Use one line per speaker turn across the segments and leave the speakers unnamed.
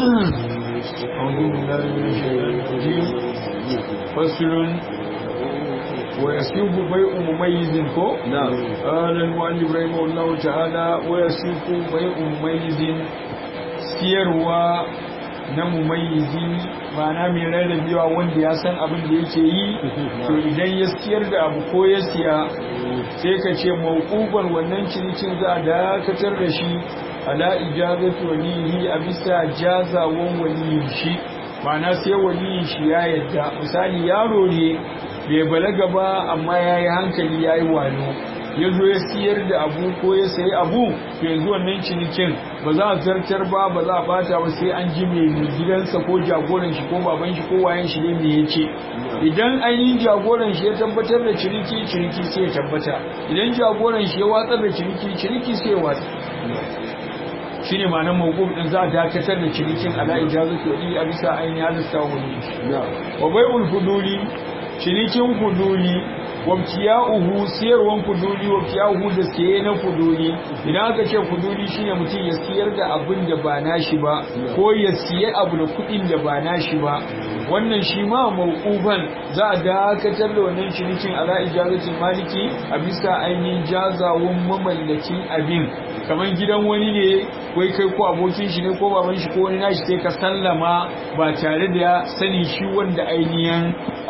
أعوذ بالله من الشيطان الرجيم فصل ويسيب بيع مميز كو
نعم
قال المؤلف رحمه الله تعالى ويسيب بيع مميز siyarwa na mumayyizi ma'ana mai rarrabewa wanda ya san abin da yake yi to idan ya siyar da abu ko ya siya sai ka ce mawquban wannan cinikin za a dakatar da shi ala ijazatu walihi a bisa jazawan waliyin shi ma'ana sai waliyin shi ya yadda misali yaro ne bai balaga ba amma ya yi hankali ya yi wano ya zo ya siyar da abu ko ya sayi abu to yanzu wannan cinikin ba za a zartar ba ba za a bata ba sai an ji mai gidansa ko jagoran shi ko baban shi ko wayan shi ne me ya ce idan ainihin jagoran shi ya tabbatar da ciniki ciniki sai ya tabbata idan jagoran shi ya watsar da ciniki ciniki sai ya watsa shine ma'anar mawquf din za a dakatar da cinikin ala ijazatu wali a bisa ainihin halista wani wa bai'ul fuduli cinikin fuduli wabtiya'uhu siyarwan fuduli wabtiya'uhu da siye na fuduli idan aka ce fuduli shine mutum ya siyar da abin da ba nashi ba ko ya siye abu da kuɗin da ba nashi ba wannan shi ma mawqufan za a dakatar da wannan cinikin ala ijazatul maliki a bisa ainihin jazawun mamallakin abin kamar gidan wani ne wai kai ko abokin shi ne ko baban shi ko wani nashi sai ka sallama ba tare da sani shi wanda ainihin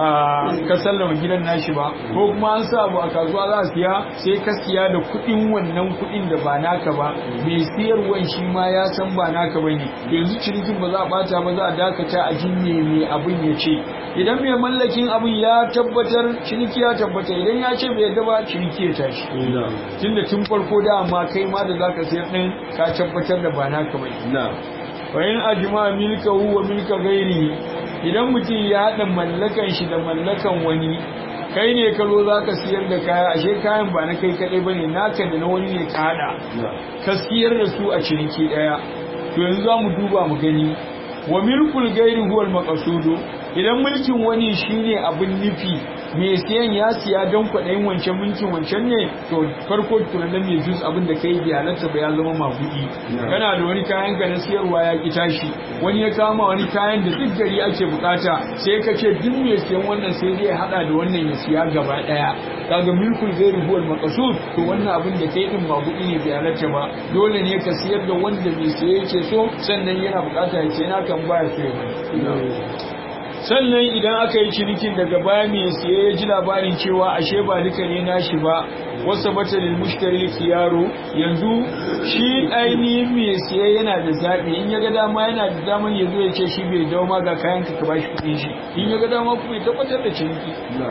ka sallama gidan nashi ba ko kuma an sa abu a kasuwa za a siya sai ka siya da kuɗin wannan kuɗin da ba naka ba mai siyarwan shi ma ya san ba naka ba ne yanzu cinikin ba za a bata ba za a dakata a jinne mai abin ya ce idan mai mallakin abin ya tabbatar ciniki ya tabbata idan ya ce bai yadda ba ciniki ya tashi tunda tun farko da amma kai ma da zaka sayar din ka tabbatar da ba naka ba
na'am
fa in ajma milkahu wa milka ghairihi idan mutum ya haɗa mallakan shi da mallakan wani kai ne ka zo za ka siyar da kaya ashe kayan ba na kai kaɗai ba ne naka da na wani ne ka haɗa ka siyar da su a ciniki ɗaya to yanzu za mu duba mu gani wa milkul gairi huwal maqasudu idan mulkin wani shine abin nufi mai siyan ya siya don kwaɗayin wancan mulkin wancan ne to farko tunanin mai jus abin da kai bi halatta ba ya zama magudi kana da wani kayan ka na siyarwa ya ki tashi wani ya kama wani kayan da duk gari ake bukata sai ka ce duk mai siyan wannan sai zai hada da wannan ya siya gaba daya kaga milkul ghairi huwal maqsud to wannan abin da kai din magudi ne bai halatta ba dole ne ka siyar da wanda mai siye yake so sannan yana bukata ya ce na kan baya so ya sannan idan aka yi cinikin daga baya mai siye ya ji labarin cewa ashe ba duka ne nashi ba wasu batalin mushtari yaro yanzu shi ainihin mai siye yana da zaɓi in ya ga dama yana da daman ya zo ya ce shi bai dawo ma ga kayan ka ba shi kuɗin shi in ya ga dama kuma ya tabbatar da ciniki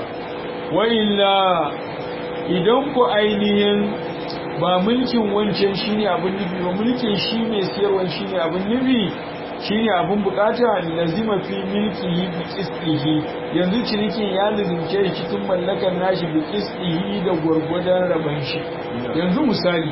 wa illa idan ku ainihin ba mulkin wancan shine abin nufi ba mulkin shi mai siyarwan shine abin nufi shine abin bukata lazima fi milkihi bi qisdihi yanzu cinikin ya lazimce shi cikin mallakar nashi bi qisdihi da gurgudan raban shi yanzu misali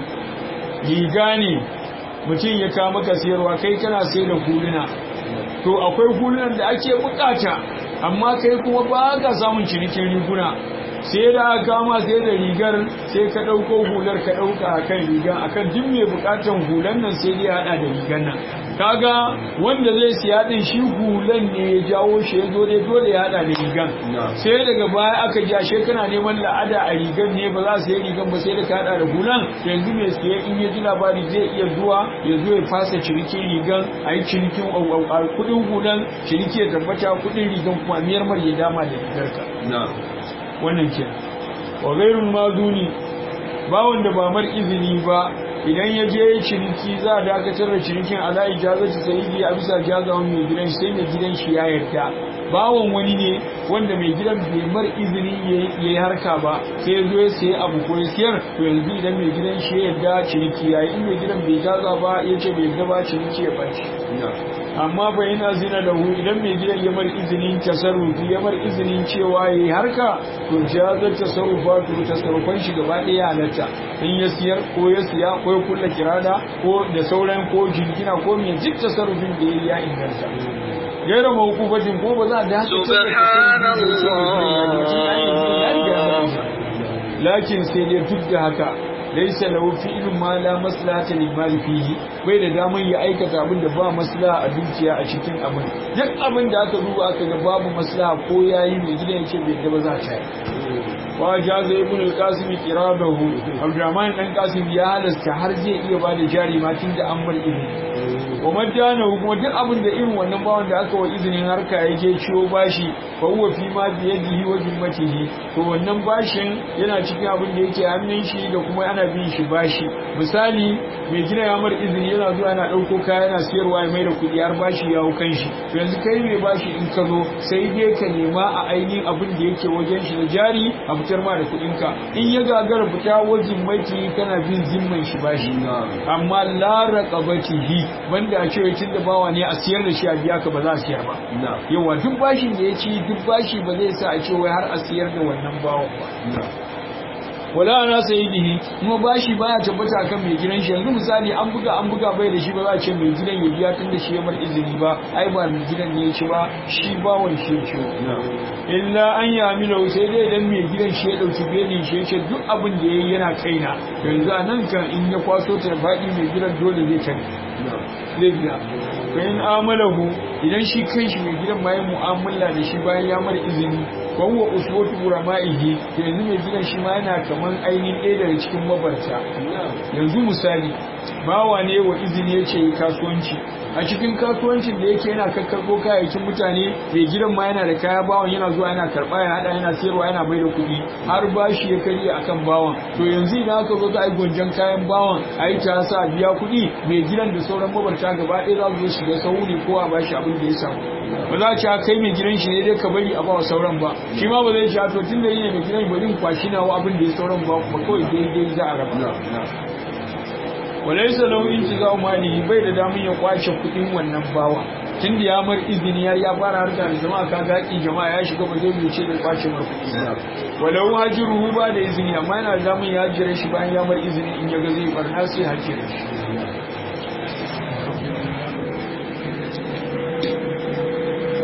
riga ne mutum ya kawo maka sayarwa kai kana sai da huluna to akwai hulunan da ake bukata amma kai kuma ba ka samun cinikin riguna sai da aka kama sai da rigar sai ka ɗauko hular ka ɗauka a kan rigar a kan duk mai buƙatan hular nan sai dai haɗa da rigar nan kaga wanda zai siya ɗin shi hulan ne ya jawo shi ya zo dai dole ya haɗa da rigar sai daga baya aka ji ashe kana neman la'ada a rigar ne ba za su yi rigar ba sai da ka haɗa da hulan yanzu mai siya in ya ji labari zai iya zuwa ya zo ya fasa cinikin rigar a yi cinikin kuɗin hulan ciniki ya tabbata kuɗin rigar kuma miyar mar ya dama da rigarka wannan ke wa gairun mazuni ba wanda ba mar izini ba idan ya je ciniki za a dakatar da cinikin ala ijazati sayyidi a bisa jazawan mai gidan sai mai gidan shi ya yarda bawon wani ne wanda mai gidan bai mar izini ya yi harka ba sai ya zo ya sayi abu ko ya siyar to yanzu idan mai gidan shi ya yarda ciniki ya yi in mai gidan bai jaza ba ya ce bai yarda ba ciniki ya ɓaci amma fa yana zina da hu idan mai gidan ya mar izinin tasarrufi ya mar izinin cewa yayi harka to jazar tasarrufa to tasarrufan shi gaba ɗaya halatta in ya siyar ko ya siya ko ya kulla kirada ko da sauran ko jingina ko mai duk tasarrufin da yayi ya inganta gaira mawkufatin ko ba za a dace lakin sai dai duk da haka laysa lahu fi'lun ma la maslahata lil mali fihi bai da daman ya aikata abin da ba maslaha a dukiya a cikin abin duk abin da aka duba aka ga babu maslaha ko yayi mai gidan yace bai da ba za ta yi wa jaza ibn al-qasim qirabahu abdurrahman dan qasim ya halasta har zai iya bada jari ma tun da an bar izini wa madana kuma duk abin da irin wannan bawan da aka wa izinin harka yake ciwo bashi fa huwa fi ma bi yadihi wa zimmatihi to wannan bashin yana cikin abin da yake hannun shi da kuma ana bin shi bashi misali mai gina ya mar izini yana zuwa yana dauko kaya yana siyarwa ya mai da kuɗi har bashi ya hau kan shi to yanzu kai mai bashi in ka zo sai dai ka nema a ainihin abin da yake wajen shi na jari a fitar ma da kuɗin ka in ya gagara fita wajen maki kana bin zimman shi bashi amma la raqabatihi banda a cewa tun da bawa ne a siyar da shi a biya ka ba za a siyar ba yawa duk bashin da ya ci duk bashi ba zai sa a ce wai har a siyar da wannan bawan ba wala ana sayidihi kuma bashi baya tabbata kan mai gidan shi yanzu misali an buga an buga bai da shi ba za a ce mai gidan ya biya tun da shi ya mar izini ba ai ba mai gidan ne ya ci ba shi bawan shi ya ci illa an yi amina sai dai idan mai gidan shi ya dauki belin shi ya ce duk abin da ya yi yana kaina yanzu a nan kan in ya kwaso ta faɗi mai gidan dole zai tare zai biya bayan amalahu idan shi kan shi mai gidan bayan mu'amala da shi bayan ya mara izini wa huwa uswatu urama'ihi to yanzu mai gidan shi ma yana kaman ainihin ɗaya daga cikin mabarta yanzu misali bawa ne wa izini ya ce kasuwanci a cikin kasuwancin da yake yana kakkarɓo kayayyakin mutane mai gidan ma yana da kaya bawan yana zuwa yana karɓa ya haɗa yana sayarwa yana bai da kuɗi har bashi ya karye akan bawan to yanzu idan aka zo za a yi gwanjan kayan bawan a yi ta sa biya kuɗi mai gidan da sauran mabarta gaba ɗaya za su zo shiga sauri ko a bashi abin da ya samu ba za a ci kai mai gidan shi ne dai ka bari a ba sauran ba shi ma ba zai ci to tun da yi ne mai gidan bari in kwashi nawa abin da ya sauran ba kuma kawai daidai za a raba walaisa lahu intizau mali bai da damun ya kwace kudin wannan bawa tun da ya mar izini ya ya fara harka da jama'a ka gaki jama'a ya shiga ba zai ce da kwace mar kudi ba walau hajiruhu ba da izini amma yana da damun ya jira shi bayan ya mar izini in ya ga zai barna sai hajira shi